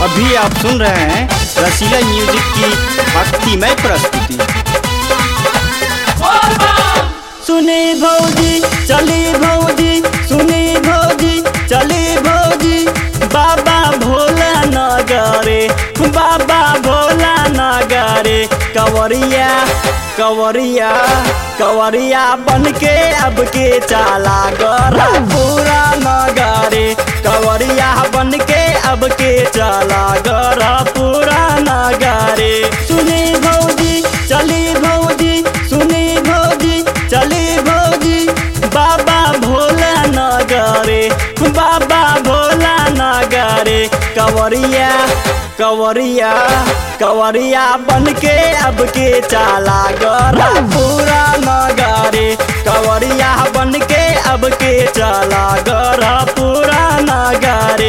अभी आप सुन रहे हैं रसीला म्यूजिक की भक्तिमय प्रस्तुति सुनी भौजी चली भौजी सुनी भौजी चली भौजी बाबा भोला नगरे बाबा भोला नगरे कवरिया कवरिया कवरिया बन के अब के चाला गरा पूरा नगरे कवरिया बन के अब के चाला गरा पूरा नगरे सुनी भौजी चली भौजी सुनी भौजी चली भौजी बाबा भोला नगरे बाबा भोला नगरे कवरिया कवरिया कवरिया बन के अब के चाला गरा पूरा नगरे कवरिया बन के अब के चाला गरा पूरा नगरे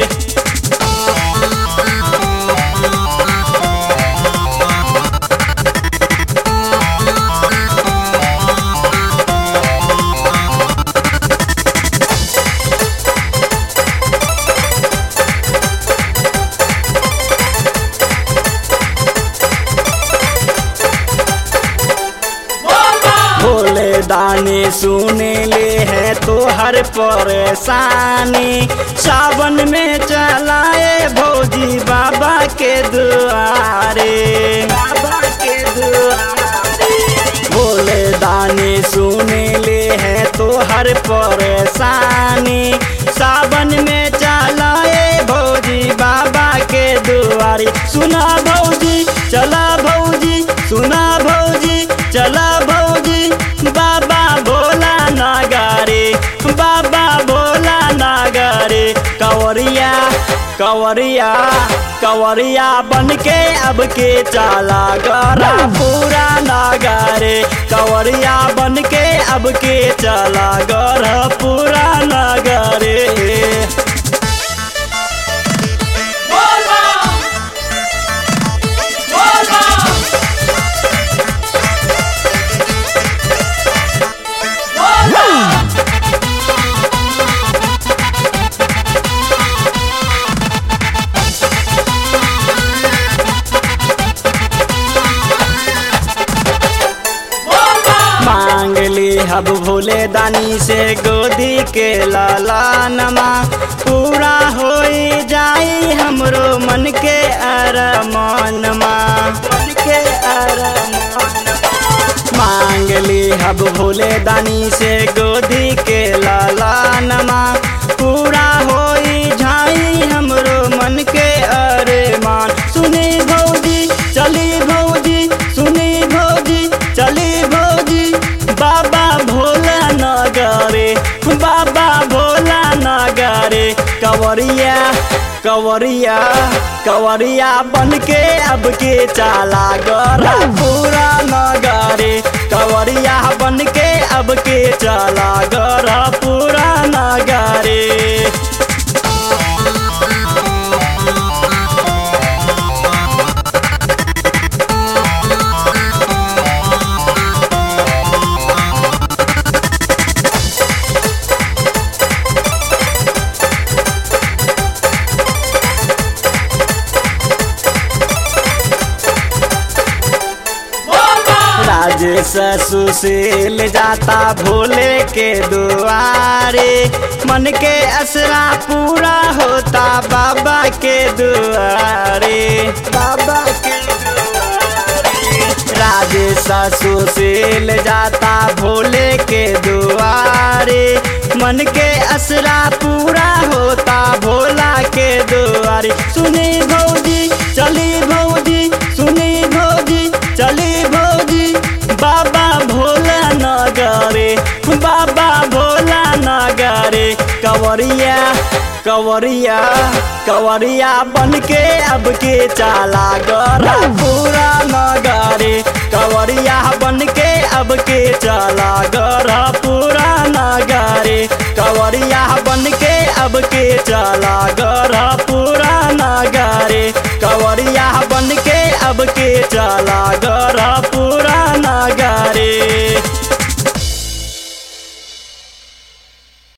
भोले दानी सुने ले है तो हर परेशानी सावन में चलाए भौजी बाबा के दुआरे बाबा के दुआरे भोले दानी सुने ले है तो हर परेशानी सावन में चलाए भौजी बाबा के दुआरे सुना भौजी चला भौजी सुना भौजी चला भौजी बाबा भोला नागारे बाबा भोला नागारे कवरिया कवरिया कवरिया बन के अब के चाला गरा पूरा नागारे कवरिया बन के अब के चाला गरा पूरा नागारे मांग ली हब भोले दानी से गोदी के लालानमा पूरा हो जाई हमरो मन के अरमानमा मन के अरमानमा मांग ली हब भोले दानी से गोदी के लालानमा पूरा हो जाई हमरो मन के अरमान सुनी भौजी चली भौजी सुनी भौजी चली भौजी बाबा भोला नगरे बाबा भोला नगरे कवरिया कवरिया कवरिया बन के अब के चाला गरा पूरा नगरे कवरिया बन के अब के चाला गरा पूरा नगरे राजेश सुशील जाता भोले के दुआरे मन के असरा पूरा होता बाबा के दुआरे बाबा के दुआरे राजेश सुशील जाता भोले के दुआरे मन के असरा पूरा होता भोला के दुआरे सुनी भौजी चली भौजी सुनी भौजी चली भौजी बाबा भोला नगरे बाबा भोला नगरे कवरिया कवरिया कवरिया बन के अब के चाला गरा पूरा नगरे कवरिया बन के अब के चाला गरा पूरा नगरे कवरिया बन के अब के चाला गरा पूरा नगरे कवरिया बन के अब के चाला गरा पूरा